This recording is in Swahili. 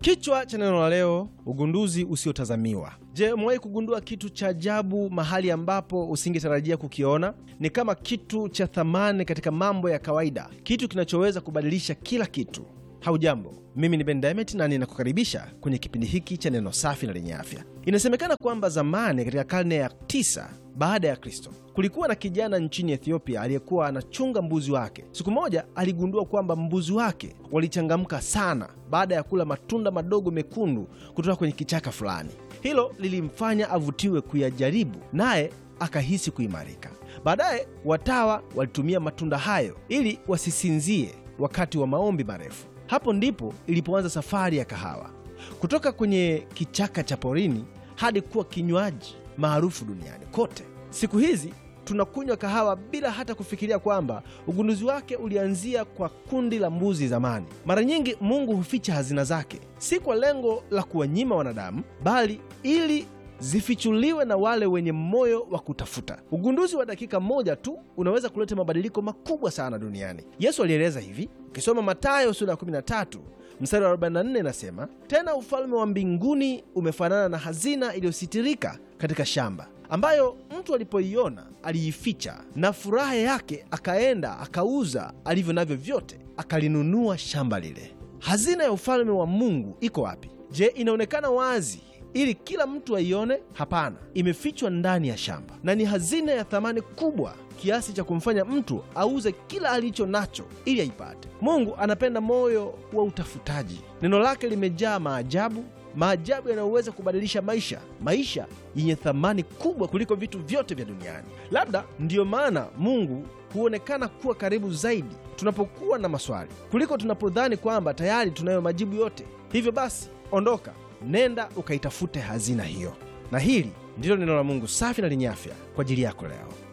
Kichwa cha neno la leo, ugunduzi usiotazamiwa. Je, umewahi kugundua kitu cha ajabu mahali ambapo usingetarajia kukiona? Ni kama kitu cha thamani katika mambo ya kawaida, kitu kinachoweza kubadilisha kila kitu. Haujambo, mimi ni Ben Diamond na ninakukaribisha kwenye kipindi hiki cha neno safi na lenye afya. Inasemekana kwamba zamani, katika karne ya tisa baada ya Kristo, kulikuwa na kijana nchini Ethiopia aliyekuwa anachunga mbuzi wake. Siku moja aligundua kwamba mbuzi wake walichangamka sana baada ya kula matunda madogo mekundu kutoka kwenye kichaka fulani. Hilo lilimfanya avutiwe kuyajaribu, naye akahisi kuimarika. Baadaye watawa walitumia matunda hayo ili wasisinzie wakati wa maombi marefu. Hapo ndipo ilipoanza safari ya kahawa kutoka kwenye kichaka cha porini hadi kuwa kinywaji maarufu duniani kote. Siku hizi tunakunywa kahawa bila hata kufikiria kwamba ugunduzi wake ulianzia kwa kundi la mbuzi zamani. Mara nyingi Mungu huficha hazina zake, si kwa lengo la kuwanyima wanadamu, bali ili zifichuliwe na wale wenye moyo wa kutafuta. Ugunduzi wa dakika moja tu unaweza kuleta mabadiliko makubwa sana duniani. Yesu alieleza hivi, ukisoma Mathayo sura ya 13 mstari wa 44 inasema, tena ufalme wa mbinguni umefanana na hazina iliyositirika katika shamba, ambayo mtu alipoiona aliificha, na furaha yake akaenda akauza alivyo navyo vyote, akalinunua shamba lile. Hazina ya ufalme wa Mungu iko wapi? Je, inaonekana wazi ili kila mtu aione? Hapana, imefichwa ndani ya shamba, na ni hazina ya thamani kubwa kiasi cha kumfanya mtu auze kila alicho nacho ili aipate. Mungu anapenda moyo wa utafutaji. Neno lake limejaa maajabu, maajabu yanayoweza kubadilisha maisha, maisha yenye thamani kubwa kuliko vitu vyote vya duniani. Labda ndiyo maana Mungu huonekana kuwa karibu zaidi tunapokuwa na maswali kuliko tunapodhani kwamba tayari tunayo majibu yote. Hivyo basi, ondoka nenda ukaitafute hazina hiyo. Na hili ndilo neno la Mungu safi na lenye afya kwa ajili yako leo.